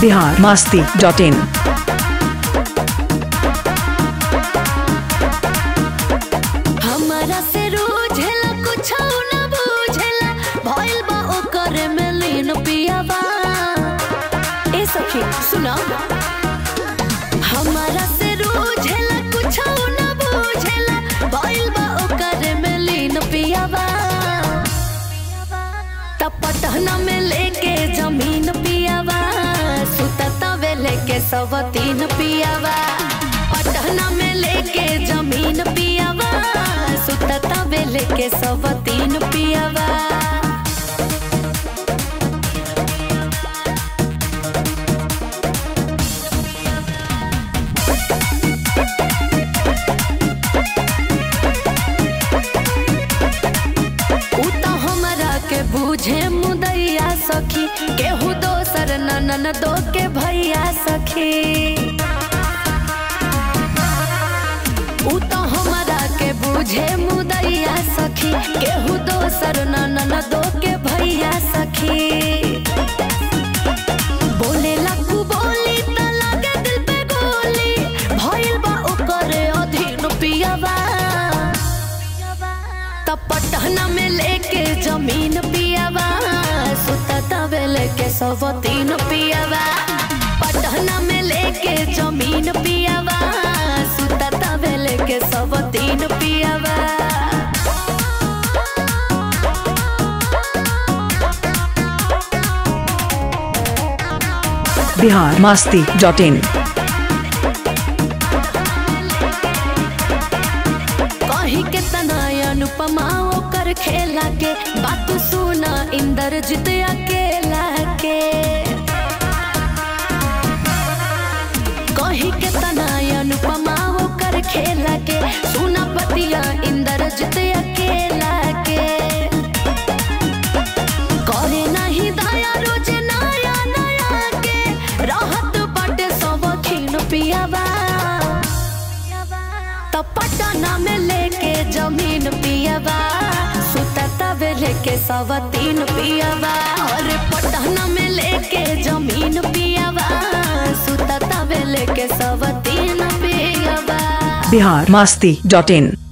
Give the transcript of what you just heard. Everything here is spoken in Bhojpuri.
बिहार मास्ती डॉट इन हमरा से रोझेला कुछ न बुझेला भइल बा ओकर में लीन पियावा ए सखी सुना हमरा से रोझेला कुछ न बुझेला भइल बा ओकर में लीन पियावा तपटहना में लेके जमीन पियावा सुतता वे लेके सब तीन पियावा पटहना में लेके जमीन पियावा सुतता वे लेके सब तीन पियावा उ त हमरा के बुझे मुदैया सखी केहू दोसर ननन दो के भैया सखी उ त हमरा के बुझे मुदैया सखी केहू दोसर ननन दो के भैया सखी बोले लकू बोली त लागे दिल पे गोली भइल बा ओकर अधीन पियावा तपटहना में लेके जमीन पियावा सुतता वे लेके सब तीन पियावा पटहना में लेके जमीन पियावा सुतता वे लेके सब तीन पियावा बिहार मास्ती डॉट इन कही के तना अनुपमा ओकर खेला के बात सुना इंद्रजीत अकेला के कही के तना अनुपमा ओकर खेला के सुना पतिया इंद्रजीत अकेला के करे नहीं दया रोज नया नया के रहत बाटे सब खीन पियावा तपटना में लेके जमीन पियावा सुतता वे लेके सब तीन पियावा और पटना में लेके जमीन पियावा सुतता वे लेके सब तीन पियावा बिहार मास्ती डॉट इन